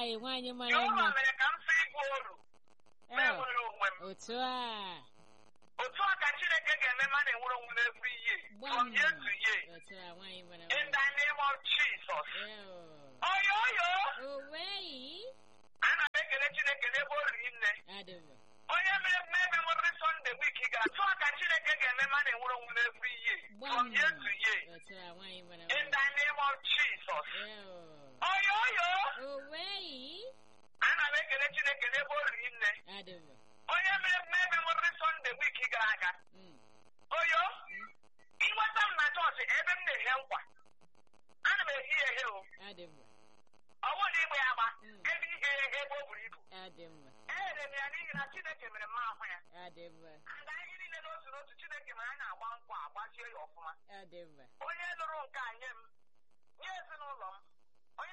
Ai, nwaanyị mara Jehova mma. mere ka m sị ịbụ oru ma Eh, enwere onwe m Otu a. otu a ka Chineke ga-eme ma na-enwere onwe m every year from Gbam. year to year Otu a, nwaanyị mara in mma. the name of Jesus Ew. oyo oyo Oweyi. ana m ekele Chineke n'ebe o riri nne Adị mma. onye mere m ebe nwere Sunday week gara otu a ka Chineke ga-eme ma na-enwere onwe m every year from Gbam. year to year Otu a, nwaanyị mara in mma. the name of Jesus Ew. oyo oyo Oweyi. ana m ekele Chineke n'ebe o riri nne Adị mma. onye mere m ebe nwere Sunday week gara aga Mm. oyo ịnweta m na chọọchị ebe m na-ehe nkwa ana m ehi ya ehe o Adị mma. ọwụ na igbe ya agba Mm. ebe ihe ya ehe ebe o buru ibu Adị mma. ehere m ya n'ihi na Chineke mere m ahụ ya Adị mma. aga ihe niile n'otu n'otu Chineke mere anyị agba nkwa agbachie ya ọfụma Adị mma. onye lụrụ nke a nye m nye ezinụlọ m onye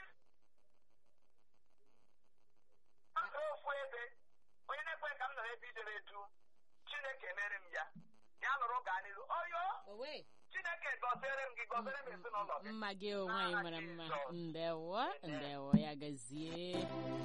Ọ ofu ebe onye na-ekwe ka m nọrọ ebe idere edu Chineke mere m ya ya lụrụ gaa n'iru oyo Owe. Chineke gọziere m gị gọziere m ezinụlọ gị Mma gị o nwaanyị N'aha mara mma. Jizọs. Ndewo. Ndewo ya gazie.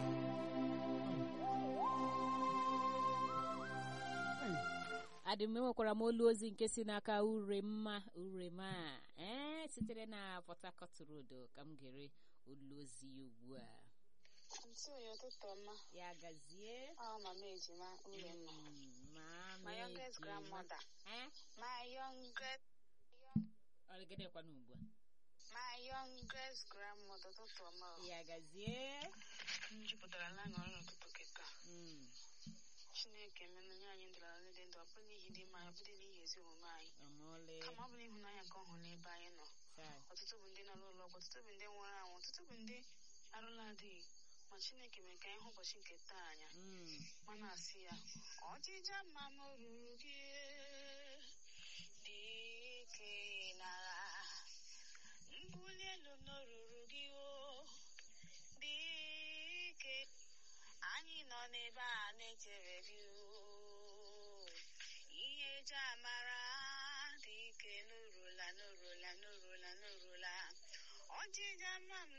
adị m enwekwara m olu ozi nke si n'aka uremma urema ee sitere na Port Harcourt Road ka m gere olu ozi ya ugbu a Ntị onye ụtụtụ ọma, ya gazie ọ mama ejima Uremma. Mm, ma My youngest ejima. grandmother. Eh? My youngest Ọ gịnịkwanụ ugbu a my youngest grandmother ụtụtụ ọma. o. ya gazie M jupụtara na aṅụrị n'ụtụtụ kịta. Mm, Chineke menụ nye anyị ndụrụ ala dị ndụ ọ bụrụ n'ihi dị mma anyị, ọ bụrụ n'ihi ezi omume anyị. ọmọle Kama ọ bụ n'ịhụnanya nke ọ hụrụ n'ebe anyị nọ. Chai. Ọtụtụ bụ ndị nọ n'ụlọ ọgwụ, ọtụtụ bụ ndị nwụrụ anwụ, ọtụtụ bụ ndị arụla adịghị. Ma Chineke mere ka anyị hụ ụbọchị nke taa anya. Mm, ma na-asị ya ọchịcha mma m ruru gị dị ike n'agha mbuli elu m ruru gị o dị ike anyị nọ n'ebe a na-echere gị o ihe eji amara dị ike n'urula n'urula n'urula n'urula ọchịcha mma m